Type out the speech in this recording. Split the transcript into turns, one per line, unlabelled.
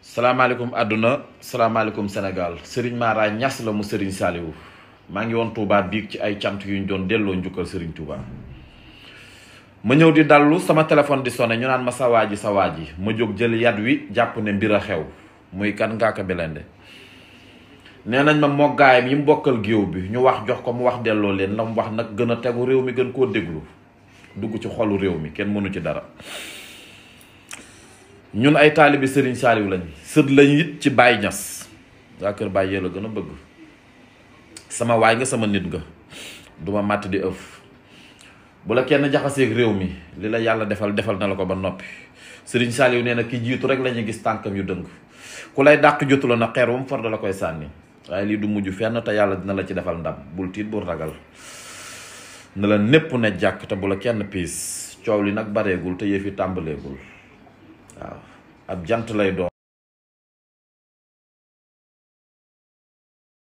salaamaaleykum àdduna salaamaaleykum Sénégal Serigne Mara Niass la mu Serigne Saliou maa ngi woon Touba biig ci ay cant yu ñu doon delloo njukkal Serigne Touba ma ñëw di dallu sama téléphone di sonné ñu naan ma sa waa ji sa waa ji ma jóg jël yat wi jàpp ne mbir a xew muy kan Ngaaka Blindé nee nañ ma moggaayam yi mu bokkal géew bi ñu wax jox ko mu wax delloo leen la mu wax nag gën a tegu réew mi gën koo déglu dugg ci xolu réew mi kenn mënu ci dara ñun ay taalibi Serigne Saliou lañ sët lañ it ci Baye Niass waa kër Baye la gën a bëgg sama waay nga sama nit nga duma màtt di ëf bu la kenn jaxaseeg réew mi li la yàlla defal defal na la ko ba noppi Serigne Saliou nee na ki jiitu rek la ñuy gis tànkam yu dëng ku lay dàq jotu la na xeer wam for da la koy sànni waaye lii du mujj fenn te yàlla dina la ci defal ndam bul tiit bul ragal ne la népp ne jàkk te bu la kenn piis coow li nag bareegul te yëf yi tàmbaleegul waaw ab jant lay doon